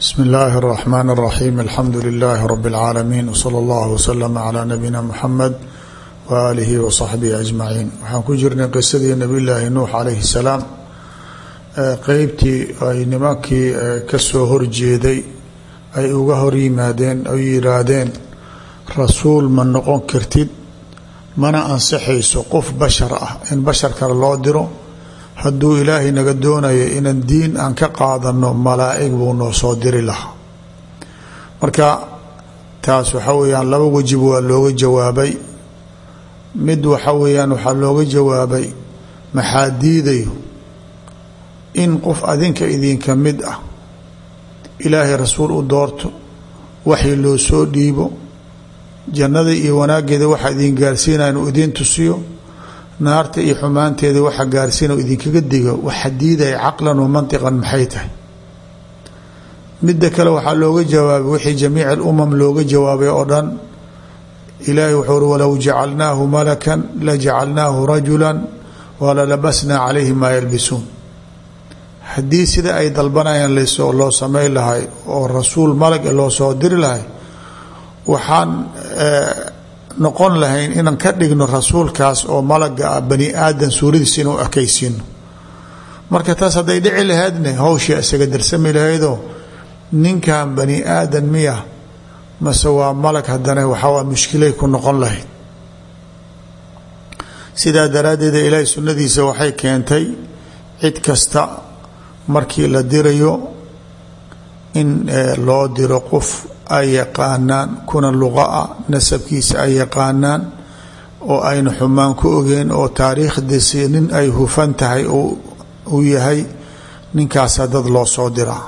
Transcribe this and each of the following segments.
bsmi اllahi الرحmn الرaxيm alxamdu لlh rb العaalamiin wslى اllah wslm عlى nabiyina mxamed waalihi wصaxbihi aجmaciin waxaan ku jirnay qisadii nabiy llaahi nuux calayhi الsalaam qeybtii ay nimankii kasoo horjeeday ay uga hor yimaadeen ay yihaahdeen rasuul ma noqon kartid mana ansixayso qof bashar ah in bashar kale loo diro hadduu ilaahay naga doonayo inaan diin aan ka qaadano malaa'ig buu noo soo diri lahaa marka taas waxa weeyaan laba wejib waa looga jawaabay mid waxa weeyaan waxaa looga jawaabay maxaa diidayo in qof adinka idinka mid ah ilaahay rasuul u doorto waxii loo soo dhiibo jannada iyo wanaaggeeda waxaa idin gaarsiinaya inuu idiin tusiyo naarta iyo xumaanteeda waxa gaarsiina idinkaga digo waxa diidaya caqlan wa mantiqan maxay tahay midda kale waxaa looga jawaabay wixii jamiic alumam looga jawaabay oo dhan ilaahay wuxuu uri walow jacalnaahu malakan la jacalnaahu rajulan walalabasnaa calayhi maa yalbisuun haddii sida ay dalbanayaan lasoo loo samay lahay oo rasuul malag loo soo diri lahay waxaan noqon lahayn inaan ka dhigno rasuulkaas oo malaga ah bani aadan suuradiisa inuu ekaysiino marka taas hadday dhici lahaydne hawshii isaga darsami lahaydoo ninkan bani aadan miya mase waa malag haddana waxawaa mushkilay ku noqon lahayd sidaa daraaddeed ilaahay sunnadiisa waxay keentay cid kasta markii la dirayo in loo diro qof ay yaqaanaan kuna luqa ah nasabkiisa ay yaqaanaan oo ayna xumaan ku ogeen oo taariikhdiisi nin ay hufan tahay uu yahay ninkaasa dad loo soo diraa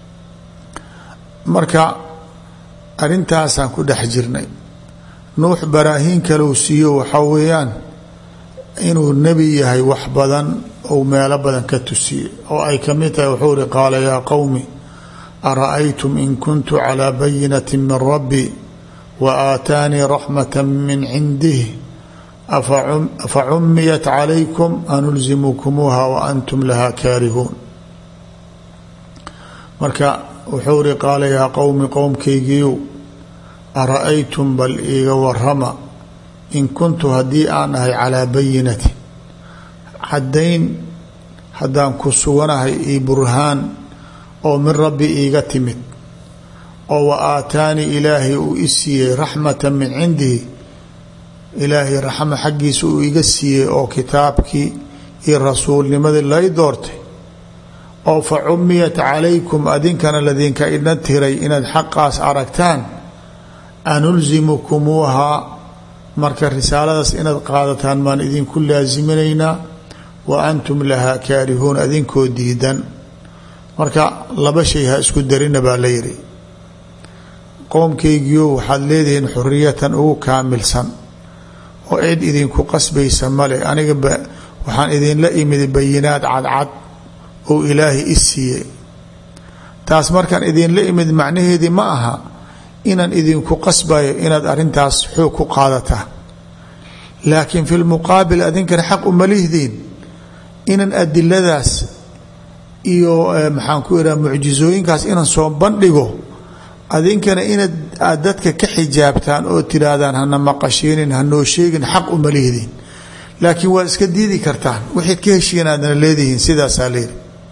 marka arrintaasaan ku dhex jirnay nuux baraahiin kaleu siiyo waxaa weeyaan inuu nebi yahay wax badan ou meelo badan ka tusiyey oo ay ka mid tahay wuxuu ihi qaala yaa qowmi ara'aytum in kuntu calىa bayinati min rabbi wa aataanii raxmata min cindih afa cumiyat calaykum anulzimukumuuha wa antum laha kaarihuun marka wuxuu ihi qaala yaa qowmi qowmkaygiiyow ara'aytum bal iiga warama in kuntu haddii aan ahay calaa bayinati caddayn haddaan ku suganahay io burhaan oo min rabbi iiga timid oo wa aataanii ilaahay uu i siiyey raxmata min cindihi ilaahay raxma xaggiisa uu iga siiyey oo kitaabkii iyo rasuulnimadii lay doortay oo fa cumiyat calaykum adinkana ladinka idna tiray inaad xaqaas aragtaan anulzimukumuuhaa marka risaaladaas inaad qaadataan maan idinku laasiminaynaa wa antum lahaa kaarihuun adinkoo diidan marka laba shay ha isku darina baa la yidhi qoomkaygiio waxaad leedihiin xuriyatan ugu kaamilsan oo cid idinku qasbaysa male aniga waxaan idinla imid bayinaad cadcad oo ilaahay i siiyey taas markaan idinla imid macnaheedii ma aha inaan idinku qasbayo inaad arrintaas xoog ku qaadataan laakiin fi lmuqaabil adinkana xaq uma lihdiin inaan adiladaas iyo maxaan ku ihaha mucjizooyinkaas inaan soo bandhigo adinkana inaad aad dadka ka xijaabtaan oo tidhaahdaan hana maqashiinin hanoo sheegin xaq uma lihdin laakiin waad iska diidi kartaan waxayd ka heshiin aadna leedihiin sidaasaa leehi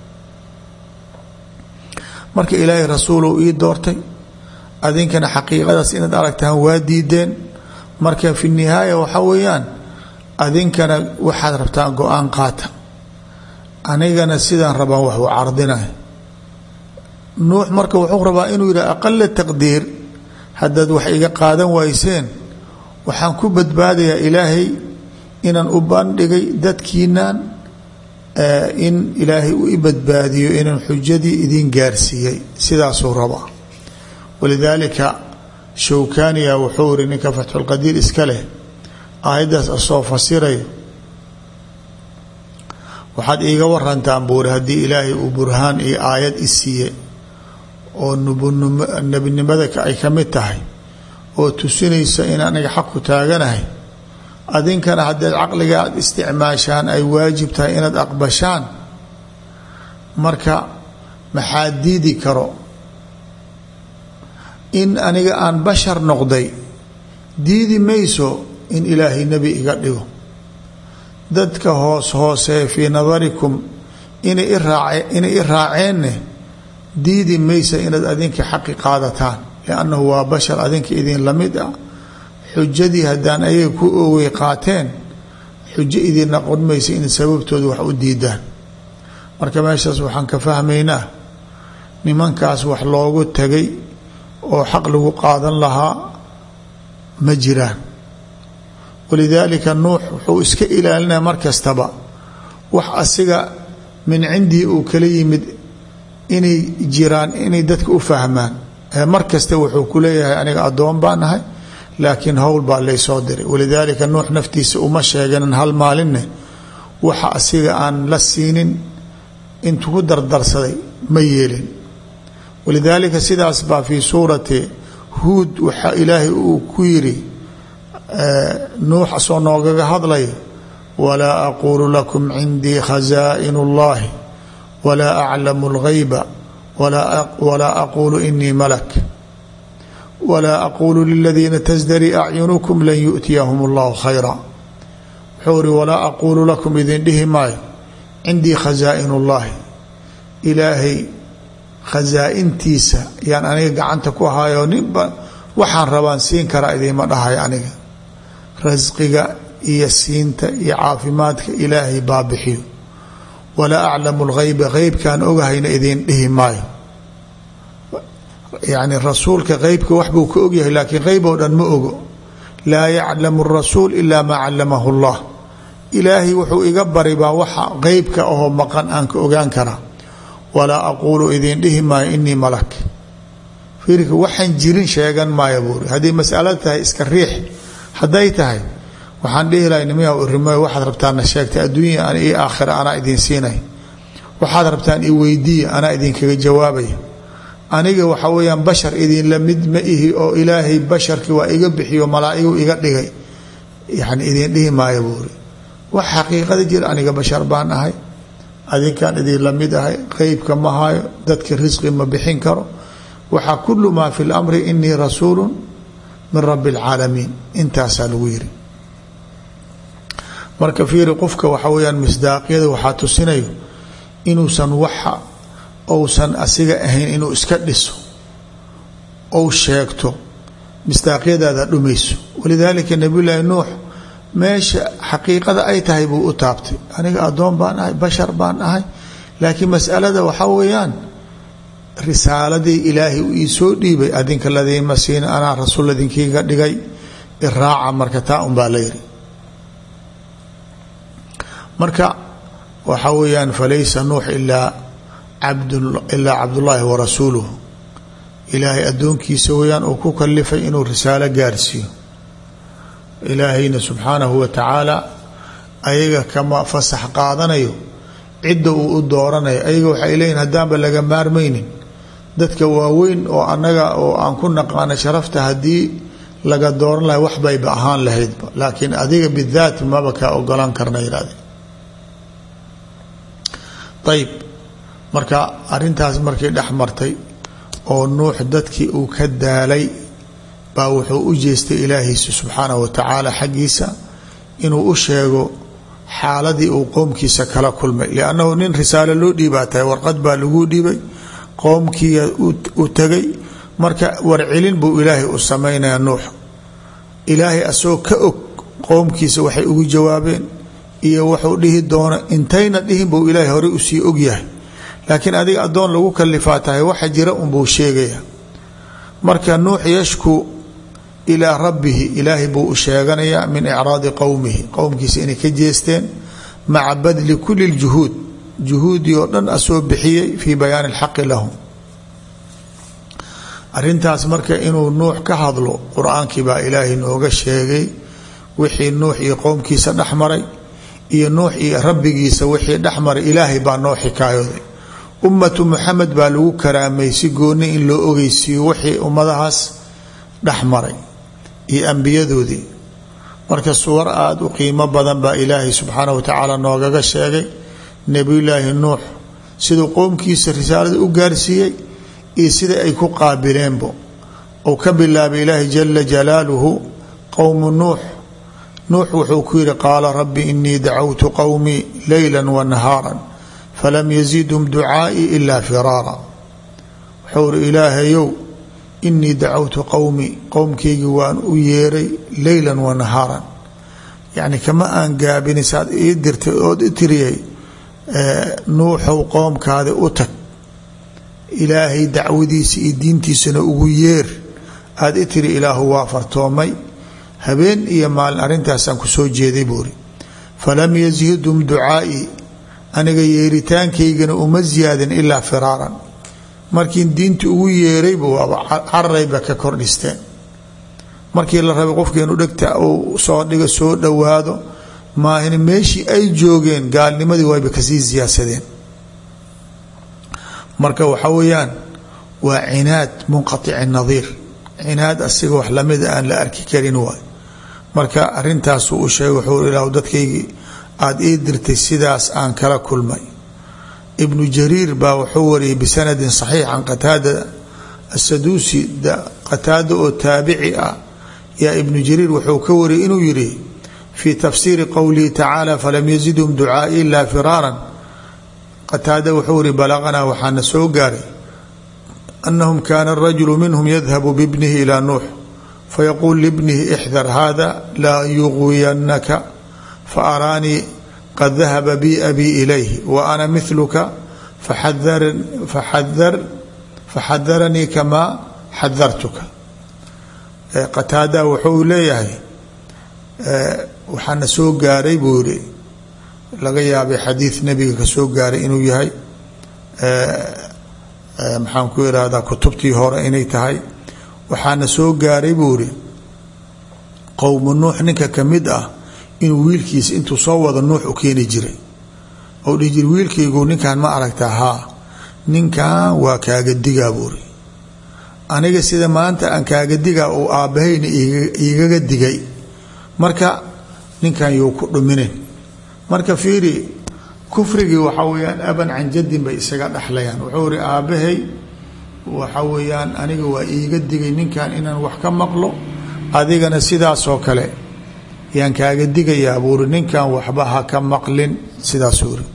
marka ilaahay rasuulow ii doortay adinkana xaqiiqadaas inaad aragtaan waa diideen marka fi nihaaya waxaa weeyaan adinkana waxaad rabtaan go-aan qaata anigana sidaan rabaan wax u cardinay nuux marka wuxuu rabaa inuu yidhah aqala taqdiir haddaad wax iga qaadan wayseen waxaan ku badbaadayaa ilaahay inaan u bandhigay dadkiinaan in ilaahay uu i badbaadiyo inaan xujadii idin gaarsiiyey sidaasuu rabaa walidaalika showkaniya wuxuu yihi ninka fatxulqadiir iska leh aayaddaas asoo fasirayo waxaad iiga warantaan buuri haddii ilaahay uu burhaan iyo aayad i siiye oo nebinimada ay ka mid tahay oo tusinaysa in aniga xaq ku taaganahay adinkana haddaed caqliga aad isticmaashaan ay waajib tahay inaad aqbashaan marka maxaa diidi karo in aniga aan bashar noqday diidi mayso in ilaahay nebi iga dhigo dadka hoos hoosee fii nadarikum inay inay i raaceenne diidi maysa inaad adinka xaqi qaadataan liannahu waa bashar adinka idin la mid ah xujadii haddaan ayaga ku oogay qaateen xujo idin noqon maysa in sababtooda wax u diidaan marka meeshaas waxaan ka fahmaynaa nimankaas wax loogu tagay oo xaq lagu qaadan lahaa ma jiraan walidaalika nuux wuxuu iska ilaalinaya mar kastaba wax asiga min cindii uu kala yimid inay jiraan inay dadka u fahmaan mar kasta wuxuu ku leeyahay aniga addoon baan ahay laakiin howl baa laysoo diray walidaalika nuux naftiisa uma sheeganin hal maalinne waxa asiga aan la siinin intuu ku dardarsaday ma yeelin walidaalika sidaas baa fii suurati huud waxaa ilaahay uu ku yidhi nuux asoo noogaga hadlaya walaa aquulu lakum cindii khazaa'in اllahi walaa aclamu اlgayba walaa aquulu inii malak walaa aquulu liladiina tasdari acyunukum lan yu'tiyahum اllahu khayra wuxuu ihi walaa aquulu lakum idin dhihi maayo cindii khazaa'in اllahi ilaahay khasaa-intiisa yaan aniga gacanta ku hayo ninba waxaan rabaan siin karaa idiima dhahay aniga rasqiga iyo siinta iyo caafimaadka ilaahay baa bixiyo walaa aclamu lgayba qeybkaan ogahayna idiin dhihi maayo yacni rasuulka qeybka wax buu ka ogyahay laakiin qeyb oo dhan ma ogo laa yaclamu rasuul ilaa maa callamahu llah ilaahay wuxuu iga bari baa waxa qeybka ahoo maqan aan ka ogaan karaa walaa aquulu idiin dhihi maayo inii malak fiirka waxaan jirin sheegan maayo buuri haddii masalo tahay iska riix hadday tahay waxaan dhihi lahay nimiya irimoy waxaad rabtaanna sheegtay adduunya io aakhira anaa idin siinay waxaad rabtaan i weydiiya anaa idinkaga jawaabaya aniga waxa weeyaan bashar idinla mid ma ihi oo ilaahay basharkii waa iga bixiyo malaa'igu iga dhigay yani idin dhihi maayo buuri wax xaqiiqada jira aniga bashar baan ahay adinkaan idin la mid ahay qeybka ma hayo dadka risqi ma bixin karo waxaa kulu maa fi lamri inii rasuulu min rabi اlcaalamiin intaasaa lagu yiri marka fiiri qofka waxa weyaan misdaaqyada waxaa tusinayo inuusan waxa ousan asiga ahayn inuu iska dhiso ou sheegto misdaaqyadaada dhumayso walidaalika nabiy llaahi nuux meesha xaqiiqada ay tahay buu u taabtay aniga addoon baan ahay bashar baan ahay laakiin masalada waxaa weeyaan risaaladii ilaahay uu ii soo dhiibay adinka ladiima siin anaa rasuul adinkiiga dhigay iraaca marka taa un baa la yidhi marka waxaa weeyaan falaysa nuux ilaa ilaa cabdullaahi wa rasuuluhu ilaahay addoonkiisa weeyaan uu ku kalifay inuu risaalo gaarsiiyo ilaahayna subxaanahu wa tacaala ayaga kama fasax qaadanayo cidda uu u dooranayo ayaga waxay leeyihin haddaanba laga maarmaynin dadka waaweyn oo annaga oo aan ku naqaano sharafta haddii laga dooran lahay wax bayba ahaan lahaydba laakiin adiga bidaat maba kaa ogolaan karna yidhahdeen ayib marka arrintaas markii dhex martay oo nuux dadkii uu ka daalay baa wuxuu u jeestay ilaahiisa subxaanahu wa tacaala xaggiisa inuu u sheego xaaladii uu qoomkiisa kala kulmay liannahu nin risaalo loo dhiibaa tahay warqad baa laguu dhiibay qoomkiiya u tegay marka warcelin buu ilaahay u samaynayaa nuux ilaahay asagoo ka og qoomkiisa waxay ugu jawaabeen iyo wuxuu dhihi doono intayna dhihin buu ilaahay horey usii ogyahay laakiin adiga addoon lagu kalifaa tahay waxa jira unbuu sheegaya marka nuux yashku ilaa rabbihi ilaahay buu u sheeganayaa min icraadi qowmihi qowmkiisa inay ka jeesteen maca badli kuli ljuhuud juhuudii oo dhan asoo bixiyey fii bayaani alxaqi lahum arrintaas marka inuu nuux ka hadlo qur-aankii baa ilaahay nooga sheegay wixii nuux iyo qowmkiisa dhexmaray iyo nuux iyo rabbigiisa wixii dhexmaray ilaahay baa noo xikaayooday ummatu muxamed baa lagu karaamay si gooni in loo ogeysiiyo wixii ummadahaas dhexmaray iyo ambiyadoodii marka suwar aada u qiimo badan baa ilaahay subxaana wa tacaala noogaga sheegay nebiyullaahi nuux siduu qowmkiisa risaalada u gaarsiiyey iyo sida ay ku qaabileenbo ou ka bilaabay ilaahi jala jalaaluhu qowmu nuux nuux wuxuu ku yihi qaala rabbi inii dacawtu qowmii leyla wanahaara falam yazidhum ducaa'ii ilaa firaara wuxuu iri ilaahayow inii dacawtu qowmii qowmkaygii waan u yeeray leyla wanahaaran yacni kama aan gaabini saad ii dirtay ood i tiriyay nuuxow qoomkaadi u tag ilaahay dacwadiisa iyo diintiisana ugu yeer aada i tiri ilaahu waa fartoomay habeen iyo maalin arrintaasaan ku soo jeeday buuri falam yazidhum ducaa'ii aniga yeeritaankaygana uma ziyaadin ilaa firaaran markiin diinta ugu yeerayba waaba cararayba ka kordhisteen markii la rabay qofka inu dhegta uu soo dhigo soo dhowaado maahin meeshii ay joogeen gaalnimadii wayba kasii siyaadsadeen marka waxa weeyaan waa cinaad munqaici nadiir cinaad asiga wax lamida aan la arki karin waay marka arintaasuu u sheegay wuxuu ilah dadkaygii aada ii dirtay sidaas aan kala kulmay ibnu jariir baa wuxuu wariyay bisanadin saxiix can qataada asaduusi qataada oo taabici ah yaa ibnu jariir wuxuu ka wariyay inuu yihi fii tafsiiri qowlihi tacaala falam yazidhum ducaai ilaa firaaran qataada wuxuu yihi balaqanaa waxaana soo gaaray anahum kaana rajulu minhum yadhabu bibnihi ilaa nuux fayaquul libnihi ixdar hada laa yuqwiyanaka faaraanii qad dahaba bi abii ilayhi wa ana miluka faxadaranii kamaa xadartuka qataada wuxuu leeyahay waxaana soo gaaray buu yihi laga yaabay xadiid nebiga ka soo gaaray inuu yahay maxaan ku irahdaa kutubtii hore inay tahay waxaana soo gaaray buu yihi qowmu nuux ninka kamid ah inuu wiilkiisa intuu soo wado nuux u keeni jiray ou dhihi jiri wiilkaygu ninkan ma aragtaa haa ninkan waa kaaga digaa buuri aniga sida maanta aan kaaga digaa uu aabbahayna igaga digay marka ninkan yuu ku dhuminin marka fiiri kufrigii waxaa weyaan aban can jadin bay isaga dhexlayaan wuxuu ihi aabbahay waxa weeyaan aniga waa iiga digay ninkan inaan wax ka maqlo adigana sidaasoo kale yaan kaaga digayaa buuri ninkan waxba ha ka maqlin sidaasuu iri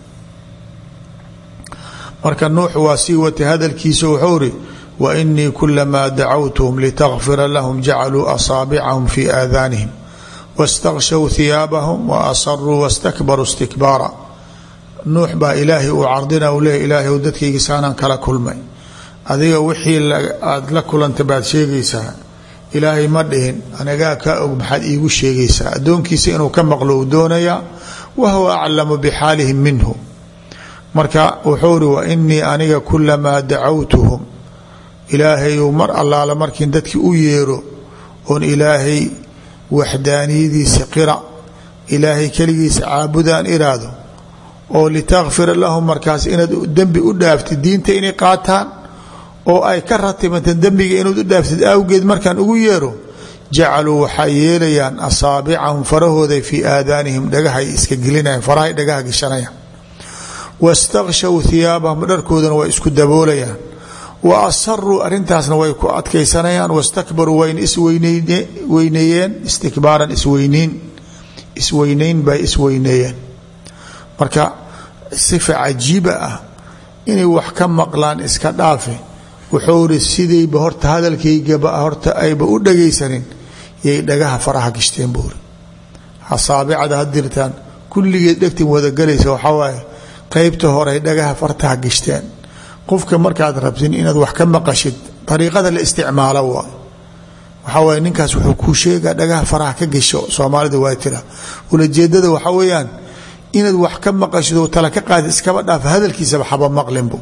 marka nuux waa sii watay hadalkiisa wuxuu iri wa inii kulamaa dacawtuhum litakfira lahum jacaluu asaabicahum fii aadaanihim waاstakshow hiyaabahum wa asaruu wastakbaruu istikbaara nuux baa ilaahay uu cardina u leeya ilaahay dadkaygi saanaan kala kulmay adiga wixii aada la kulanta baad sheegaysaa ilaahay ma dhihin anagaa ka og maxaad iigu sheegaysaa addoonkiisa inuu ka maqlo uu doonayaa wa huwa aclamu bixaalihim minhu marka wuxuu ri wa inii aniga kulamaa dacawtuhum ilaahayu mar allaala markiin dadkii u yeero oon ilaahay waxdaaniyadiisa qira ilaahay keligiisa caabudaan iraado oo litakfira lahum markaas inaad dembi u dhaaftid diinta inay qaataan oo ay ka ratibanteen dembiga inaad u dhaaftid awgeed markaan ugu yeero jacaluu waxay yeelayaan asaabicahum farahooday fii aadaanihim dhagahay iska gelinayan farahay dhagaha geshanayaan wastakshow hiyaabahum dharkoodana way isku daboolayaan wa asaruu arintaasna way ku adkaysanayaan wastakbaruu wayna isweyneeyeen istikbaaran isweyneyn isweyneyn bay isweyneeyeen marka sifa cajiiba ah inay wax ka maqlaan iska dhaafe wuxuu iri sidayba horta hadalkaygaba horta ayba u dhagaysanin yay dhagaha faraha gishteen buuri asaabicada ha dirtaan kulligeed dhegtin wadagelaysa waxaa waaye qeybta hore dhagaha fartaha gishteen qofka markaad rabtin inaad wax ka maqashid ariiqada la isticmaalo waa waxaa waye ninkaas wuxuu kuu sheegaa dhagaha faraha ka gesho soomaalida waa tira ulajeedada waxaa weeyaan inaad wax ka maqashid oo tala ka qaadi iskaba dhaaf hadalkiisaba xaba maqlinbu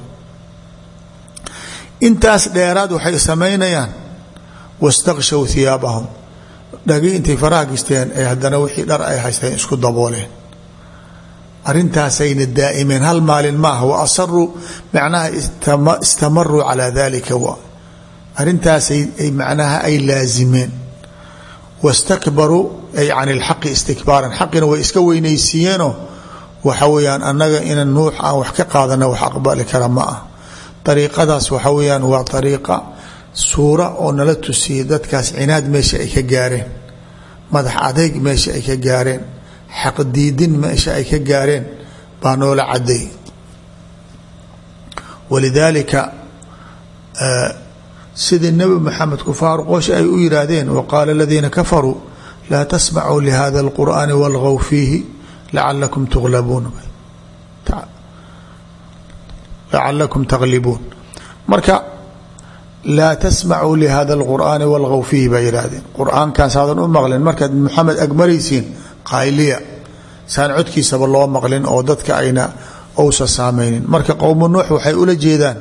intaas dheeraad waxay samaynayaan wastakshow hiyaabahum dhagi intay faraha gishteen ee haddana wixii dhar ay haysteen isku dabooleen arintaasayna daa'imeen hal maalin maaha wa asaruu macnaha istamaruu calaa dalika wa arintaasay macnaha ay laazimeen wastakbaruu ay can ilxaqi istikbaaran xaqina way iska weynaysiiyeenoo waxa weeyaan annaga ina nuux aan wax ka qaadana wax aqbali kara ma ah ariiqadaas waxa weeyaan waa ariiqa suura oo nala tusiyey dadkaas cinaad meesha ay ka gaareen madax adeyg meesha ay ka gaareen xaqdiidin meesha ay ka gaareen baa noola cadeey walidaalika sidii nebi maxamed kufaar qoosh ay u yihaahdeen waqaala aladiina kafaruu laa tasmacuu lihada اlqur'aani walgow fiihi lacalakum tuglabuun lacalakum taglibuun marka laa tasmacuu lihada اlqur'aani walgow fiihi baa yidhahdeen qur-aankan saadan u maqlin markaad maxamed agmaraysiin qayliya saan codkiisaba loo maqlin oo dadka ayna ousa saameynin marka qowmu nuux waxay ula jeedaan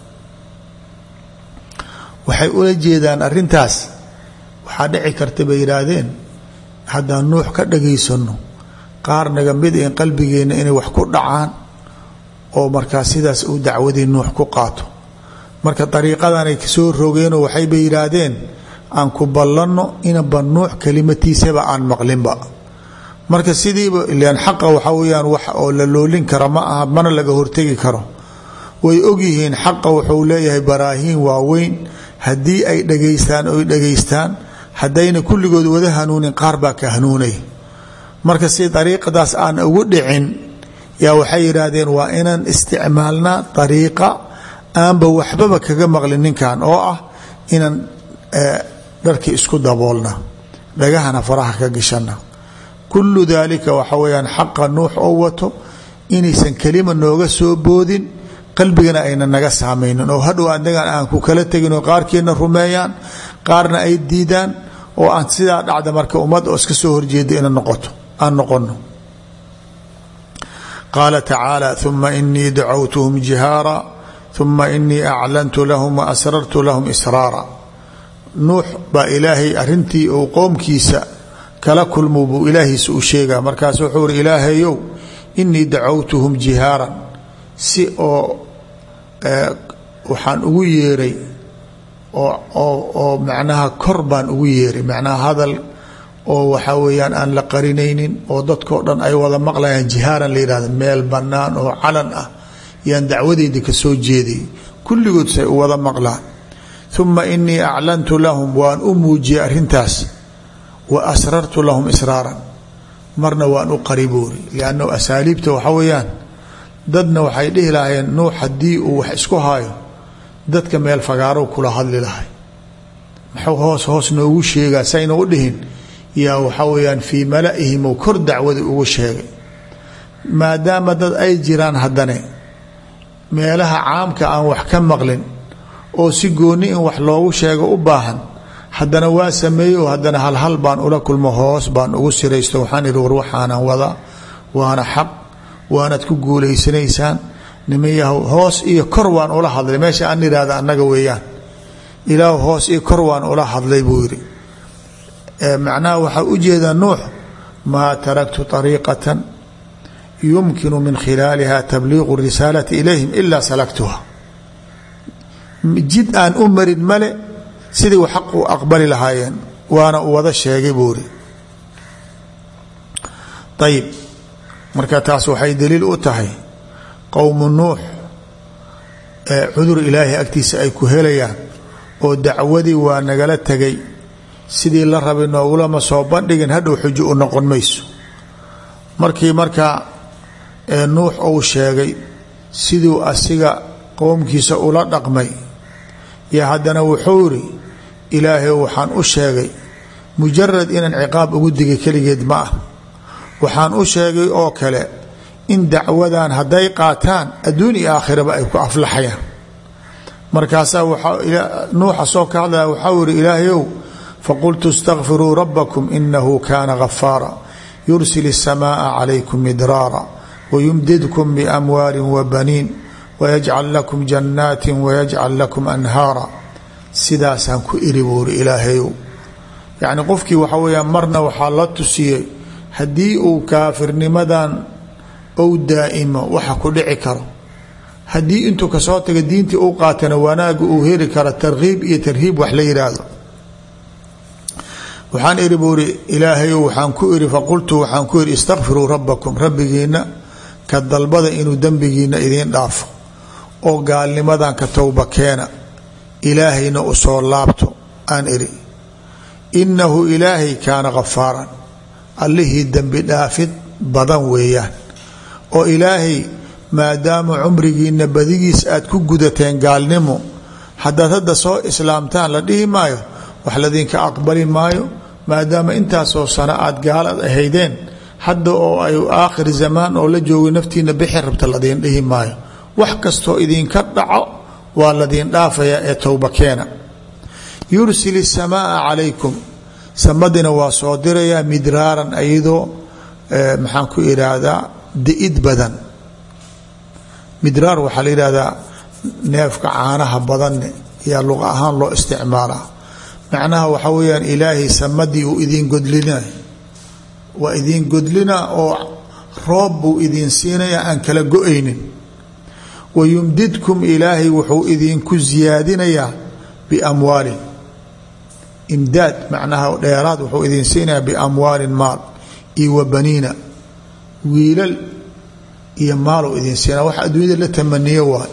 waxay ula jeedaan arintaas waxaa dhici karta bay yidhaahdeen haddaan nuux ka dhagaysano qaar naga mid in qalbigeenna inay wax ku dhacaan oo markaa sidaas uu dacwadii nuux ku qaato marka dariiqadanay soo rogeenoo waxayba yidhaahdeen aan ku ballanno inaba nuux kelimatiisaba aan maqlinba marka sidiiba ilan xaqa waxa weyaan wax oo la loolin kara ma aha mana laga hortegi karo way ogyihiin xaqa wuxuu leeyahay baraahiin waaweyn haddii ay dhegaystaan oy dhegaystaan haddayna kulligood wada hanuunin qaar baa ka hanuunay marka si dariiqadaas aan ugu dhicin yaa waxay yidhaahdeen waa inaan isticmaalnaa dariiqa aanba waxbaba kaga maqlin ninkan oo ah inaan dharkii isku daboolna dhagahana faraha ka gashana kullu daalika waxa weyaan xaqa nuux oo wato inaysan kelima nooga soo boodin qalbigana ayna naga saamaynin oo hadhow anagan aan ku kala tegin oo qaarkeedna rumeeyaan qaarna ay diidaan oo aan sidaa dhacda marka ummad oo iska soo horjeeda ina noqoto aan noqono qaala tacaala uma inii dacawtuhum jihaara uma inii aclantu lahum wa asrartu lahum israara nuux baa ilaahay arintii uu qowmkiisa kala kulmu buu ilaahiisa u sheegaa markaas wuxuu uri ilaahayow inii dacawtuhum jihaaran si oo waxaan ugu yeeray oo macnaha kor baan ugu yeeray macnaha hadal oo waxaa weeyaan aan la qarinaynin oo dadkao dhan ay wada maqlayaan jihaaran la yihahda meel bannaan oo calan ah yaan dacwadeyda ka soo jeeday kulligood say u wada maqlaan uma inii aclantu lahum waan u muujiyey arrintaas wa asrartu lahum israaran marna waan u qariboori liannahu asaaliibta waxa weeyaan dadna waxay dhihi lahaayeen nuux haddii uu wax isku haayo dadka meel fagaarow kula hadli lahay maxuu hoos hoos noogu sheegaa sayna u dhihin yaa waxaa weyaan fii mala'ihim ou kor dacwada ugu sheegay maadaama dad ay jiraan haddane meelaha caamka aan wax ka maqlin oo si gooni in wax loogu sheego u baahan haddana waa sameeyey oo haddana halhal baan ula kulmo hoos baan ugu siraysto waxaan ihi war waxaanan wada waana xaq waanaad ku guulaysanaysaan nimayahow hoos iyo kor waan ula hadlay meesha aan idhahda annaga weeyaan ilaah hoos iyo kor waan ula hadlay buu yidhi macnaha waxaa u jeedaa nuux maa taraktu طariiqatan yumkinu min khilaaliha tabliiqu risaalati ilayhim ilaa salaktuha jid aan u marin male sidii u xaq u aqbali lahaayeen waana u wada sheegay buu yidhi ayib marka taas waxay daliil u tahay qowmu nuux ee cudur ilaahay agtiisa ay ku helayaan oo dacwadii waa nagala tegay sidii la rabay noogulama soo bandhigin hadhow xujo u noqon mayso markii markaa nuux uu sheegay siduu asiga qowmkiisa ula dhaqmay yo haddana wuxuu yidhi ilaahay waxaan u sheegay mujarad inaan ciqaab ugu digay keligeed ma ah waxaan u sheegay oo kale in dacwadan hadday qaataan adduun iyo aakhiraba ay ku aflaxayaan markaasaa nuuxa soo ka hadlaya waxau yihi ilaahayow faqultu اstakfiruu rabbakum inahu kana gafaara yursil الsamaaa calaykum midraara wayumdidkum biamwaali wabaniin wayajcal lakum jannaati wayajcal lakum anhaara sidaasaan ku iri buuri ilaahayow yacni qofkii waxa weeyaan marna waxaa la tusiyey haddii uu kaafirnimadan ou daa'imo waxa ku dhici karo haddii intuu kasoo taga diintii u qaatana wanaaga uu heri karo tarkiib iyo tarhiib wax la yidhaahdo waxaan iri buu iri ilaahayow waxaan ku iri faqultu waxaan ku iri istakfiruu rabbakum rabbigiina ka dalbada inuu dembigiina idiin dhaafo oo gaalnimadan ka towba keena ilaahayna u soo laabto aan iri innahu ilaahay kaana khafaaran allihii dembi dhaafid badan weeyaan oo ilaahay maadaama cumrigiina badigiis aad ku gudateen gaalnimo haddaad hadda soo islaamtaan la dhihi maayo wax ladinka aqbali maayo maadaama intaasoo sano aad gaalad ahaydeen hadda oo ay aakhir zamaan oo la joogay naftiina bixi rabta ladiin dhihi maayo wax kastoo idinka dhaco waa ladiin dhaafaya ee towba keena yursil isamaaa calaykum samadina waa soo dirayaa midraaran iyadoo maxaan ku idhaahdaa di-id badan midraar waxaa la yidhahdaa neefka caanaha badanne yaa luqa ahaan loo isticmaalaa macnaha waxaa weyaan ilaahay samadii uu idin godlina waa idin godlina oo roob buu idin siinaya aan kala go-aynin wayumdidkum ilaahay wuxuu idinku siyaadinayaa biamwaalin imdaad macnaha dheeraad wuxuu idin siinayaa biamwaalin maal iyo wa baniina wiilal iyo maalow idin siinaa wax adduunyada la tamaniyo waay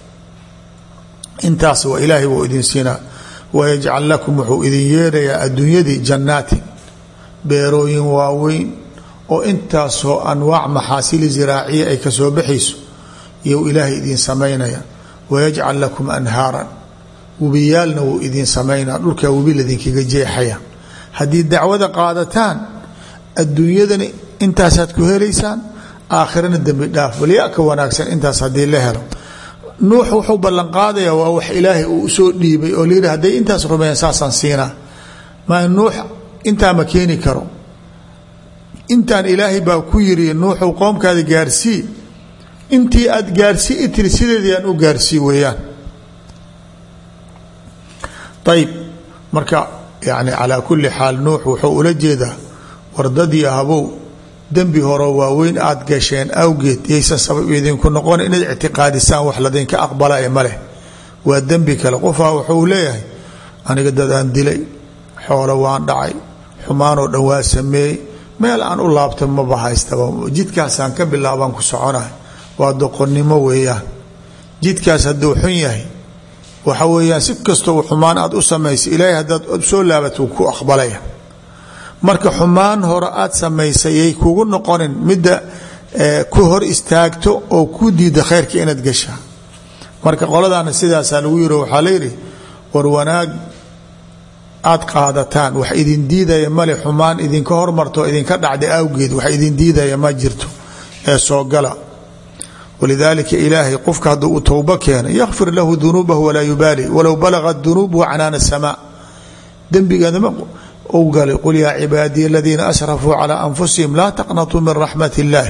intaas waa ilaahay wuu idin siinaa wayajcal lakum wuxuu idin yeerayaa adduunyadii jannaatin beerooyin waaweyn oo intaasoo anwaac maxaasili ziraaciya ay kasoo baxayso iyou ilaahay idin samaynaya wayajcal lakum anhaaran webiyaalna wuu idin samaynaa dhulkaa webi ladinkaga jeexaya haddii dacwada qaadataan adduunyadana intaasaad ku helaysaan aakhirana dembi dhaaf balyaa ka wanaagsan intaas haddii la helo nuux wuxuu ballanqaadaya waa wax ilaahay uu usoo dhiibay oo layidhi hadday intaas rumeeyaan saasaan siinaa maa nuux intaa ma keeni karo intaan ilaahay baa ku yiri nuuxu qoomkaada gaarsii intii aad gaarsii itiri sideedii aan u gaarsii weeyaan ayb marka yani calaa kulli xaal nuux wuxuu ula jeedaa wardadii habow dembi horo waaweyn aad gasheen awgeed yaysan sabab idinku noqon inaad ictiqaadisaan wax ladinka aqbalaya ma leh waa dembi kale qofaa wuxuu leeyahay aniga dad aan dilay xoolo waan dhacay xumaanoo dhan waa sameeyey meel aan u laabta maba haystaba jidkaasaan ka bilaabaan ku soconahay waa doqonnimo weeyaan jidkaas hadduu xun yahay waxa weeyaan si kastoo xumaan aad u samaysay ilaahay haddaad soo laabat wuu ku aqbalaya marka xumaan hore aad samaysay yay kugu noqonin midda ku hor istaagto oo ku diida khayrka inaad gashaa marka qoladaana sidaasaa lagu yiri waxaa layidhi war wanaag aad qaadataan wax idin diidaya male xumaan idinka hormarto idinka dhacda awgeed wax idin diidaya ma jirto ee soo gala walidaalika ilaahay qofka hadduu uu towbo keena yakfir lahu dunuubahu walaa yubaali walow balagat dunuubuhu canaana samaa dembigaadama u galay qul yaa cibaadiya aladiina asrafuu calaa anfusihim laa taqnatuu min raxmat illaahi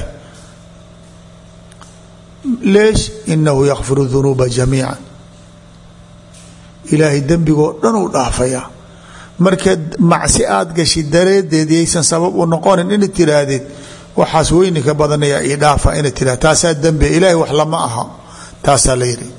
leesh inahu yakfiru dunuuba jamiica ilaahay dembigoo dhan uu dhaafayaa marka macsi aad gashi dareedeed yaysan sabab u noqonin inaad tiraahdid waxaas weyni ka badanaya ii dhaafa inaad tirahd taasaa dembi ilaahay wax lama aha taasaa la yidhi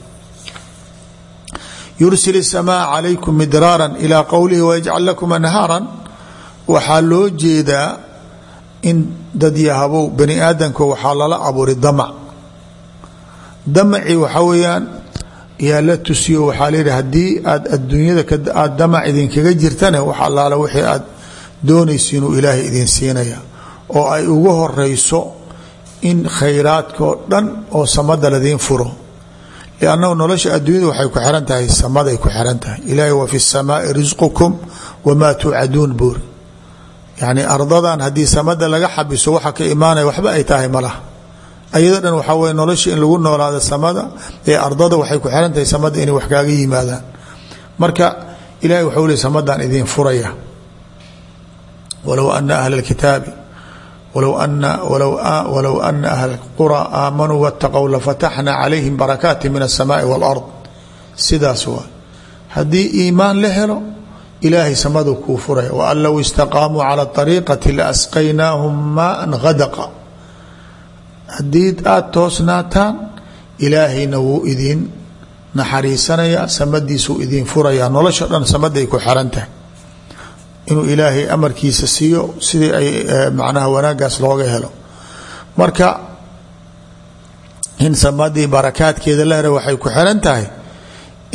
yursil الsmاء عalaykum midraara ilى qowlihi wayajcal lakum anhaaran waxaa loo jeedaa in dad yahabow bani aadamka waxaa lala abuuray damac damacii waxaa weeyaan yaa la tusiyo waxaa layihi haddii aad adduunyada aad damac idinkaga jirtane wax allaala wixii aad doonaysa inuu ilaahay idin siinaya oo ay ugu horeyso in khayraadkao dhan oo samada ladiin furo lannahu nolosha adduunyada waxay ku xiran tahay samaday ku xiran tahay ilaahay wa fi samaai risqukum wamaa tuucaduun buuri yani ardadan haddii samada laga xabiso waxa ka imaanaya waxba ay tahay malaha ayado dhan waxaa weye nolosha in lagu noolaado samada ee ardada waxay ku xiran tahay samada inay wax kaaga yimaadaan marka ilahay waxau le samadan idin furaya walow ana ahla اlkitaabi wlow ana ahl اqurى aamanuu wاtaqow lafataxna calayhim barakaati min الsamaai wاlard sidaas waa haddii iimaan la helo ilaahay samadu kuu furaya waan low istaqaamuu calى طariiqati laasqaynaahum maa hadaqa haddii aada toosnaataan ilaahayna wuu idin naxariisanaya samadiisuu idin furaya nolosha dhan samaday ku xiran tahay inuu ilaahay amarkiisa siiyo sidii ay macnaha wanaagaas looga helo marka in samadii barakaadkeeda la hera waxay ku xiran tahay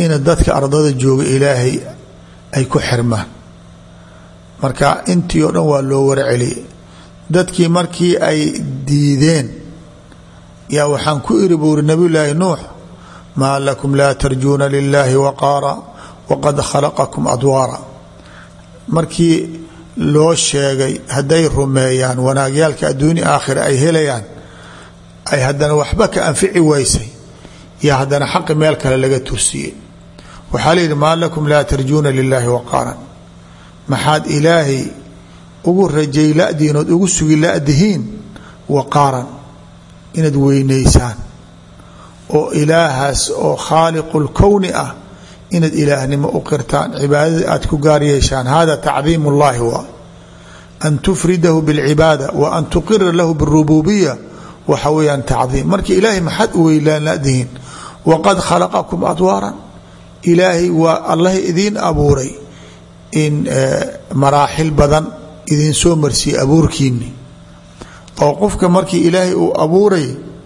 ina dadka ardada jooga ilaahay ay ku xirmaan marka intii oo dhan waa loo warceliyay dadkii markii ay diideen yaa waxaan ku iri buuri nabiyulaahi nuux maa lakum laa tarjuuna lilaahi waqaara waqad khalaqakum adwaara markii loo sheegay hadday rumeeyaan wanaagyaalka adduunya aakhira ay helayaan ay haddana waxba ka anfici waysay yaa haddana xaqi meel kale laga tursiyey waxaa layidhi maa lakum laa tarjuuna lilaahi waqaaran maxaad ilaahay ugu rajay ladiin ood ugu sugi ladihiin waqaaran inaad weynaysaan oo ilaahaas oo khaaliqu lkowni ah inaad ilaahnimo u qirtaan cibaadada aad ku gaar yeeshaan hada tacdiim اllahi waa an tufridahu bاlcibaada wa an tuqira lahu bاrububiya waxa weyaan tacdiim marka ilaahay maxaad u weylaan ladihiin waqad khalaqakum adwaaran ilaahay waa allah idiin abuuray in maraaxil badan idin soo marsiiyey abuurkiini oo qofka markii ilaahay uu abuuray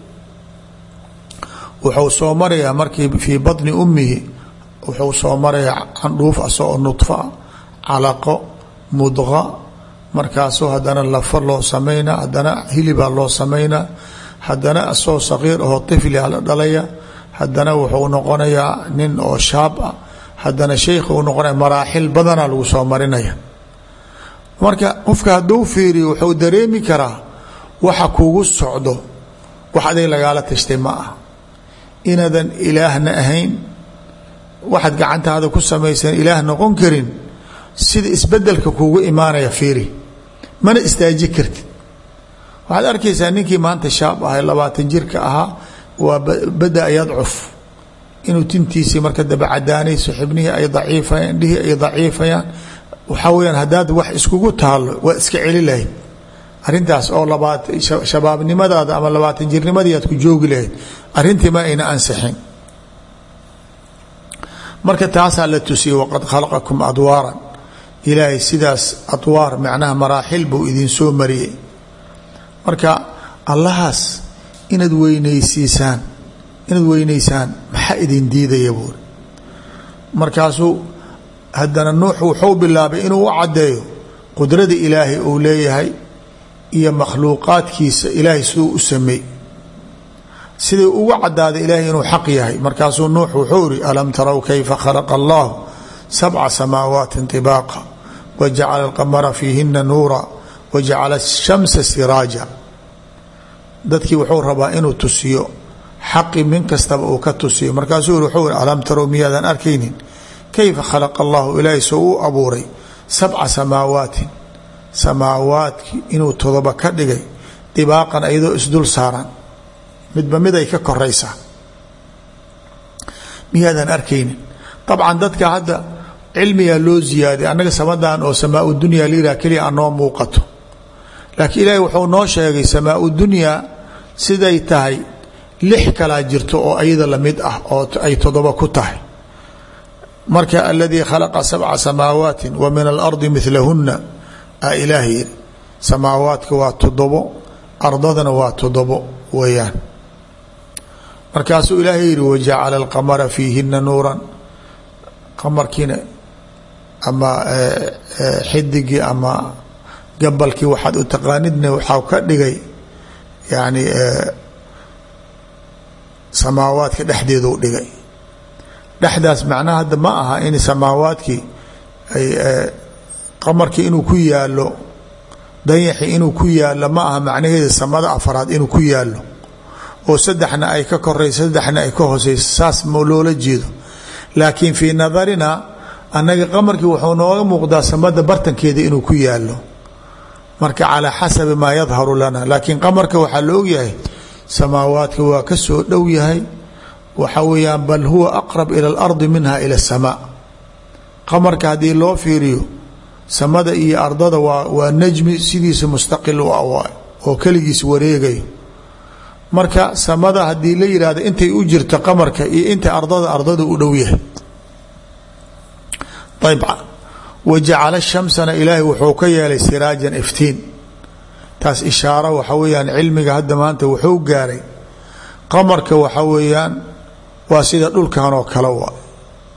wuxuu soo marayaa markii fii baطni ummihi wuxuu soo marayaa candhuuf asagoo nudfa calaqo mudqa markaasuu haddana lafa loo samaynaa haddana hilibaa loo samaynaa haddana asagoo saqiir ahoo tiflia la dhalaya haddana wuxuu noqonayaa nin oo shaab ah haddana sheykha uu noqonaya maraaxil badanaa lagu soo marinaya marka qofka hadduu fiiriyo wuxuu dareemi karaa waxa kugu socdo wax adig lagaala tashtay ma ah inaadan ilaahna ahayn waxaad gacantaada ku samaysan ilaah noqon karin sida isbedelka kugu imaanaya fiiri mana istaaji kartid waxaad arkaysaa ninkii maanta shaab ahay labaatan jirka ahaa waa bada yadcuf inuu tintiisii marka daba cadaanayso xibnihii ay daciifayaan indhihii ay daciifayaan waxaa weyaan haddaad wax iskugu taalo waa iska celi lahayd arintaas oo labaat shabaabnimadaada ama labaatan jirnimadii aad ku joogi lahayd arrintii ma ayna ansixin marka taasaa la tusiyey waqad khalaqakum adwaaran ilaahay sidaas adwaar macnaha maraaxil buu idin soo mariyey marka allahaas inaad weynaysiisaan inaad weynaysaan maxaa idin diidaya buuri markaasuu haddana nuux wuxuu bilaabay inuu u caddeeyo qudrada ilaahay uu leeyahay iyo makhluuqaadkiisa ilaahay siduu u sameey siday uga cadaaday ilaahay inuu xaq yahay markaasuu nuux wuxuu iri alam tarow kayfa khalaqa allahu sabca samaawaati طibaaqa wajacala alqamara fiihina nuura wajacala ashamsa siraaja dadkii wuxuu rabaa inuu tusiyo xaqi min kastaba uu ka tusiyo markaasuu wuxuu iri alam tarow miyaadan arkaynin kayfa khalaqa allahu ilaahay soo uu abuuray sabca samaawaatin samaawaadki inuu todoba ka dhigay dibaaqan iyadoo isdul saaran midba mid ay ka koraysaa miyaadan arkaynin dabcan dadka hadda cilmigaa loo ziyaaday annaga samadan oo samaa dunya liraa keliya anoo muuqato laakiin ilaahay wuxuu noo sheegay samaa dunyaa siday tahay lix kalaa jirto oo ayada lamid ah oo ay todoba ku tahay marka aladii khalaqa sabca samaawaati wa min alardi milahuna a ilaah yiri samaawaadka waa todobo ardadana waa todobo weeyaan markaasuu ilaahay yihi wajacala alqamara fiihina nuuran qamarkiina ama xidigii ama gabalkii waxaad u taqaanidna waxaa ka dhigay yani samaawaadka dhexdeedu dhigay dhexdaas macnaha hadda ma aha in samaawaadkii ay qamarkii inuu ku yaalo dayaxi inuu ku yaalo ma aha macnaheeda samada afaraad inuu ku yaalo oo saddexna ay ka korayso saddexna ay ka hooseyso saas ma loola jeedo laakiin fii nadarina annaga qamarkii wuxuu nooga muuqdaa samada bartankeeda inuu ku yaalo marka calaa xasabi maa yadharu lana laakiin qamarka waxaa la ogyahay samaawaadka waa ka soo dhow yahay waxa weeyaan bal huwa aqrab ila alardi minha ila asamaa qamarka haddii loo fiiriyo samada iyo ardada waa waa najmi sidiisa mustaqil u ah oo keligiis wareegayo marka samada haddii la yihahdo intay u jirto qamarka iyo inta ardada ardada u dhow yahay ayb wajacala shamsana ilaahay wuxuu ka yeelay siraajan iftiin taas ishaaro waxa weeyaan cilmiga hadda maanta wuxuu gaaray qamarka waxa weeyaan waa sida dhulkan oo kale wa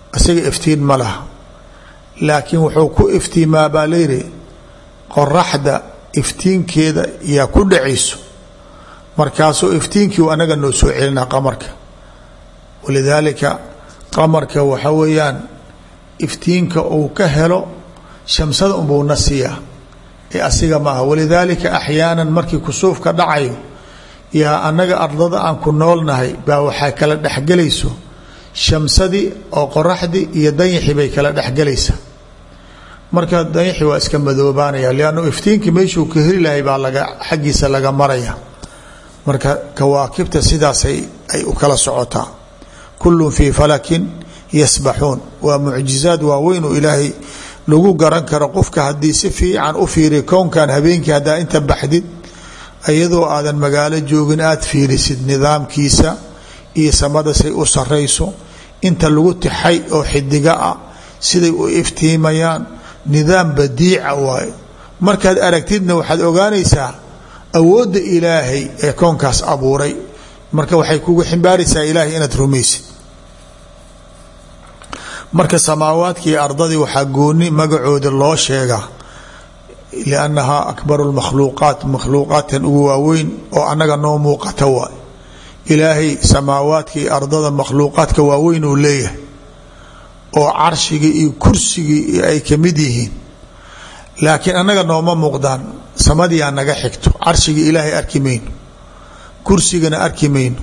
isaga iftiin ma laha laakiin wuxuu ku iftiimaa baa layidhi qoraxda iftiinkeeda yaa ku dhacayso markaasuu iftiinkii anaga noo soo celinaa qamarka walidaalika qamarka waxa weeyaan iftiinka uu ka helo shamsada unbuu na siiyaa ee asiga maaha walidaalika axyaanan markii kusuufka dhacayo yaa annaga ardada aan ku noolnahay baa waxaa kala dhexgelayso shamsadii oo qoraxdii iyo dayixii bay kala dhexgelaysaa marka dayixi waa iska madoobaanaya liannu iftiinkii meeshuu ka heli lahay baa laga xaggiisa laga maraya marka kawaakibta sidaasay ay u kala socotaa kullun fii falakin yasbaxuun waa mucjizaad waaweyn oo ilaahay lagu garan karo qofka haddii si fiican u fiiriya kownkan habeenkii haddaa inta baxdid iyadoo aadan magaalo joogin aada fiirisid nidaamkiisa iyo samada say u sarayso inta lagu tixay oo xidiga ah siday u iftiimayaan nidaam badiica waayo markaad aragtidna waxaad ogaanaysaa awoodda ilaahay ee koonkaas abuuray marka waxay kugu ximbaaraysaa ilaahay inaad rumaysid marka samaawaadkii ardadii waxaa gooni magacooda loo sheegaa liannahaa akbaru lmakhluuqaat makhluuqaadkan ugu waaweyn oo annaga noo muuqata waay ilaahay samaawaadkii ardada makhluuqaadka waaweyn uu leeyahay oo carshigii iyo kursigii ay ka mid yihiin laakiin annaga nooma muuqdaan samadiyaa naga xigto carshigii ilaahay arki mayno kursigana arki mayno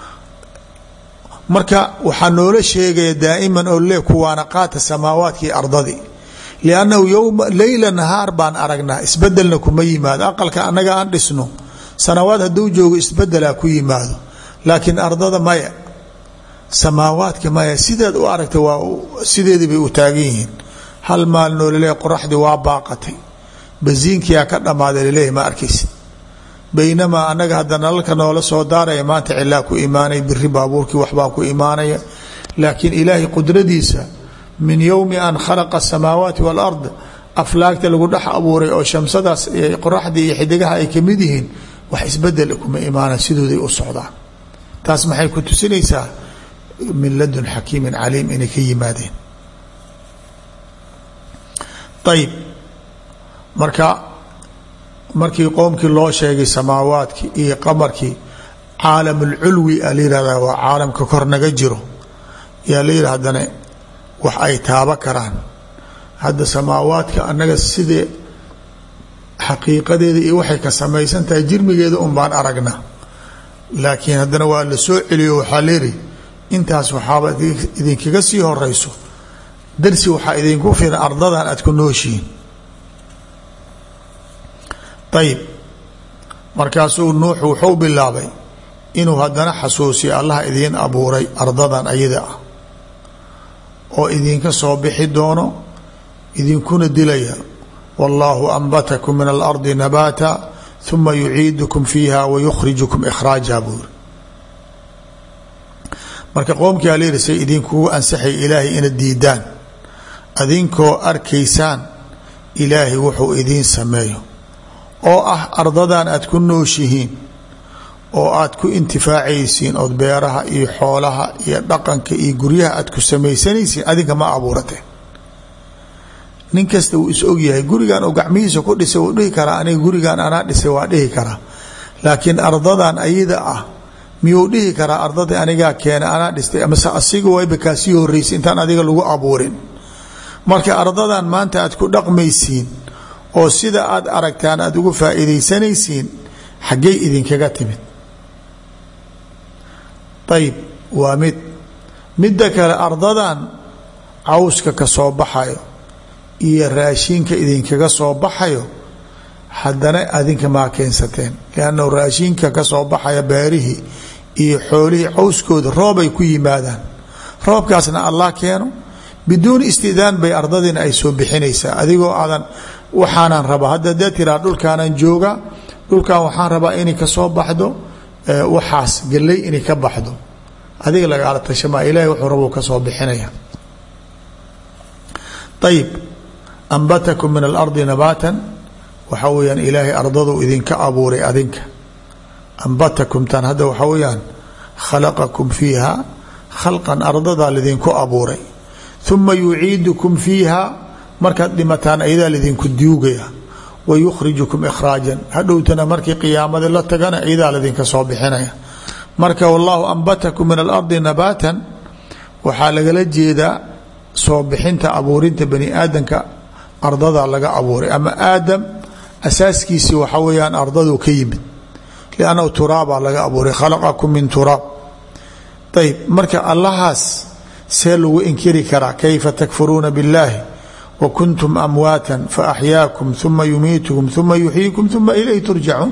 marka waxaa noola sheegaya daa'iman oo le kuwaana qaata samaawaadkii ardadii liannahu yowma leyla nahaar baan aragnaa isbedelna kuma yimaado aqalka annaga aan dhisno sanawaad hadduu joogo isbedelaa ku yimaado laakiin ardada maya samaawaadka maya sidaad u aragta waa sideedii bay u taagan yihiin hal maalnoo laleeyahy qoraxdii waa baaqatay basiinkiyaa ka dhammaaday laleeyahy ma arkaysid baynamaa annaga hadda nalalka noola soo daaraya maanta cilaa ku imaanaya biri baabuurkii waxbaa ku imaanaya laakiin ilaahay qudradiisa min yowmi an khalaqa asamaawaati waalard aflaagta lagu dhex abuuray oo shamsadaas qoraxdii iyo xidigaha ay ka mid yihiin wax isbedel kuma imaanaan sidooday u socdaan taas maxay ku tusinaysaa min ladun xakiimin caliim inay ka yimaadeen ayib marka markii qoomkii loo sheegay samaawaadkii iyo qamarkii caalam ulculwi a la yihahdaa waa caalamka kor naga jiro yaa la yidhi haddana wax ay taaba karaan hadda samaawaadka annaga sidee xaqiiqadeeda iyo waxay ka samaysan tahay jirmigeeda un baan aragna laakiin haddana waa la soo celiyo waxaa leeyihi intaas waxaaba idinkaga sii horeyso darsi waxaa idinku filan ardadan aad ku nooshihiin ayib markaasuu nuux wuxuu bilaabay inuu haddana xasuusiyo allah idiin abuuray ardadan ayada ah oo idinka soo bixi doono idinkuna dilaya wallaahu anbatakum min alardi nabaata uma yuciidukum fiiha wa yukhrijukum ikhraaja buuri marka qoomkii aa leyihi say idinkugu ansaxay ilaahay ina diidaan adinkoo arkaysaan ilaahay wuxuu idiin sameeyo oo ah ardadan aad ku nooshihiin oo aad ku intifaacaysiin ood beeraha iyo xoolaha iyo dhaqanka iyo guryaha aad ku samaysanaysiin adinka ma abuurateen nin kasta wuu is ogyahay gurigan uu gacmihiisa ku dhisay wuu dhihi karaa aniga gurigan anaa dhisay waa dhihi karaa laakiin ardadan ayada ah miyuu dhihi karaa ardadii anigaa keena anaa dhistay amase asiga wayba kaasii horeysay intaan adiga lagu abuurin marka ardadan maanta aad ku dhaqmaysiin oo sida aad aragtaan aada ugu faa'iidaysanaysiin xaggay idinkaga timid ayib waa mid midda kale ardadan cawska ka soo baxayo iyo raashinka idinkaga soo baxayo haddana adinka maa keensateen liannahu raashinka ka soo baxaya beerihii iyo xoolihii cawskooda roobay ku yimaadaan roobkaasna allah keeno biduuni istidaan bay ardadiina ay soo bixinaysaa adigoo aadan waxaanan rabaa hadda dee tiraa dhulkaanan jooga dhulkan waxaan rabaa inay ka soo baxdo waxaas galley inay ka baxdo adiga lagaala tashamaa ilahay wuxuu rabuu ka soo bixinaya ayib ambatakum min alardi nabaatan waxaa weyaan ilaahay ardadu idinka abuuray adinka ambatakum tan hadda waxaa weyaan khalaqakum fiiha khalqan ardadaa lidinku abuuray uma yuciidukum fiiha markaad dhimataan ayadaa lidinku duugaya wa yukhrijukum ikhraajan hadhowtana markii qiyaamadii la tagana ayadaa lidinka soo bixinaya marka wallahu ambatakum min alardi nabaatan waxaa lagala jeedaa soo bixinta abuurinta bani aadamka ardada laga abuuray ama aadam asaaskiisii waxa weeyaan ardadu ka yimid liannahu turaabaa laga abuuray khalaqakum min turaab ayb marka allahaas see lagu inkiri karaa kayfa takfuruuna biاllaahi wa kuntum amwaata faaxyaakum uma yumiitukum uma yuxyiikum uma ilayh turjacuun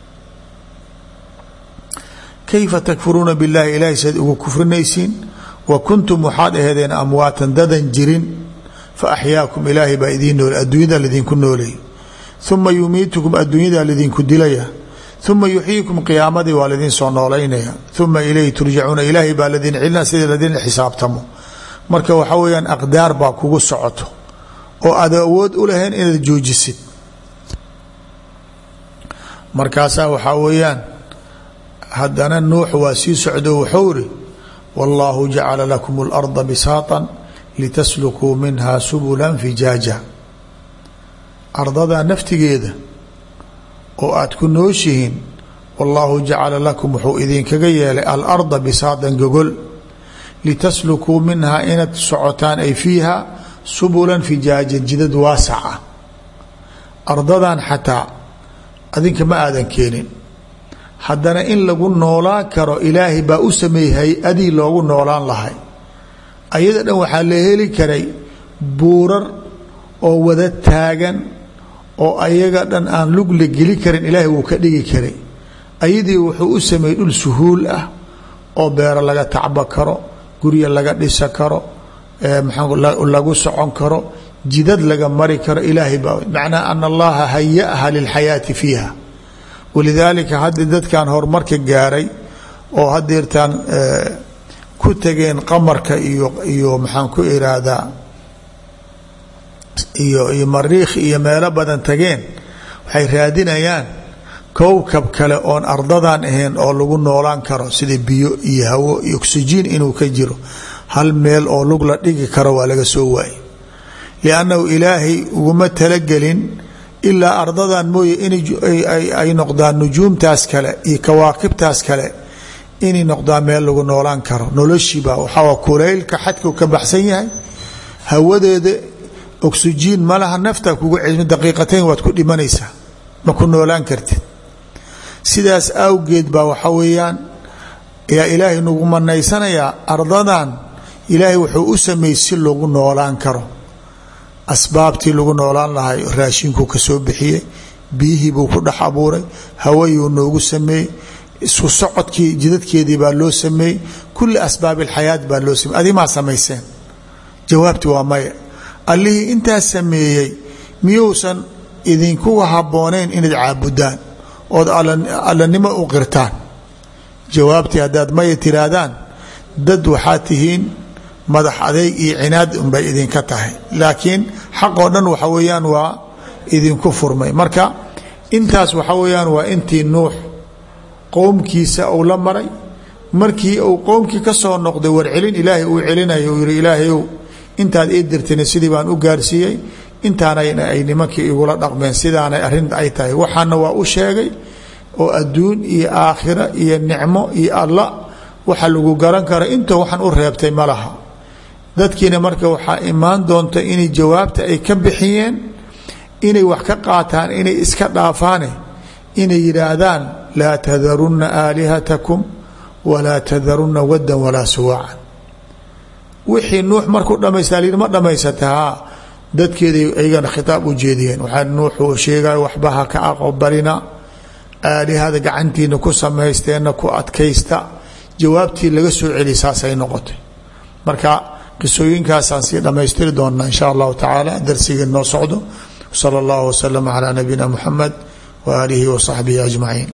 kayfa takfuruuna biاllahi ilahay saad ugu kufrinaysiin wa kuntum waxaad aheedeen amwaatan dadan jirin faaxyaakum ilaahay baa idiin nool adduunyada lidinku nooleey uma yumiitukum adduunyada lidinku dilaya uma yuxyiikum qiyaamadii waa ladin soo noolaynaya uma ilayhi turjacuuna ilaahay baa ladin celina sida ladin xisaabtamo marka waxa weyaan aqdaar baa kugu socoto oo aad awood u lahayn inaad joojisid markaasaa waxaa weeyaan haddana nuux waa sii socdo wuxuu ri wallaahu jacala lakum اlarda bisaatan litaslukuu minha subula fijaaja ardada naftigeeda oo aad ku nooshihiin wallaahu jacala lakum wuxuu idinkaga yeelay alarda bisaatan gogol litaslukuu minhaa inaad socotaan ay fiiha subulan fijaajan jidad waasac ah ardadan xataa adinka ma aadan keenin haddana in lagu noolaan karo ilaahay baa u sameeyey hay-adii loogu noolaan lahay ayada dhan waxaa la heli karay buurar oo wada taagan oo ayaga dhan aan lug la geli karin ilaahay wuu ka dhigi karay ayadii wuxuu u sameeyey dhul suhuul ah oo beero laga tacbo karo gurya laga dhisa karo lagu socon karo jidad laga mari karo ilaahay baa macnaa ana allaha hayaha lilxayaati fiiha walidaalika hadda dadkan horumarka gaaray oo hadeertaan ku tageen qamarka iyo iyo maxaan ku iraahdaa iyo iyo mariikh iyo meelo badan tageen waxay raadinayaan kowkab kale oon ardadan ahayn oo lagu noolaan karo sida biyo iyo hawo iyo oksijiin inuu ka jiro hal meel oo lug la dhigi karo waa laga soo waayey liannahu ilaahay uguma talagelin ilaa ardadan mooye inay noqdaan nujuumtaas kale iyo kawaakibtaas kale inay noqdaan meel lagu noolaan karo noloshiiba waxaa kulaylka xadku ka baxsan yahay hawadeeda oksijiin malaha nafta kugu celmi daqiiqatayn waad ku dhimanaysaa ma ku noolaan kartid sidaas awgeed baa waxa weeyaan yaa ilaahay nagu manaysanayaa ardadan ilaahay wuxuu u sameeyey si lagu noolaan karo asbaabtii lagu noolaan lahay raashinkuu ka soo bixiyey biyihii buu ku dhex abuuray hawayuu noogu sameeyey isku socodkii jidadkeedii baa loo sameeyey kulli asbaab alxayaat baa loo sameeyey adimaa samayseen jawaabti waa maya allihii intaas sameeyey miyuusan idinkuga habboonayn inaad caabudaan ood allanimo u qirtaan jawaabtii haddaad maya tiraahdaan dad waxaad tihiin madax adeyg iyo cinaad unbay idinka tahay laakiin xaqoo dhan waxa weeyaan waa idinku furmay marka intaas waxa weeyaan waa intii nuux qowmkiisa uu la maray markii uu qowmkii ka soo noqday warcelin ilaahay uu celinayo uu yihi ilaahayow intaad ii dirtina sidii baan u gaarsiiyey intaanayna ay nimankii igula dhaqmeen sidaanay arrin ay tahay waxaana waa u sheegay oo adduun iyo aakhira iyo nicmo iyo alla waxa lagu garan kara inta waxaan u reebtay ma laha dadkiina marka waxaa imaan doonta inay jawaabta ay ka bixiyeen inay wax ka qaataan inay iska dhaafaane inay yidhaahdaan laa tadarunna aalihatakum walaa tadarunna waddan walaa suwaacan wixii nuux markuu dhamaystaa lyidhi ma dhamaysata haa dadkeeday aygana khitaab u jeediyeen waxaa nuuxuu sheegaya waxba ha ka aqobarina aalihada gacantiina ku samaysteenna ku adkaysta jawaabtii laga soo celi saasay noqotay marka qisooyinkaasaan sii dhammaystiri doonnaa in sha allahu tacaala darsigii noo socdo sala allahu waslama calaa nabiyina muxamed wa aalihi wa saxbihi ajmaciin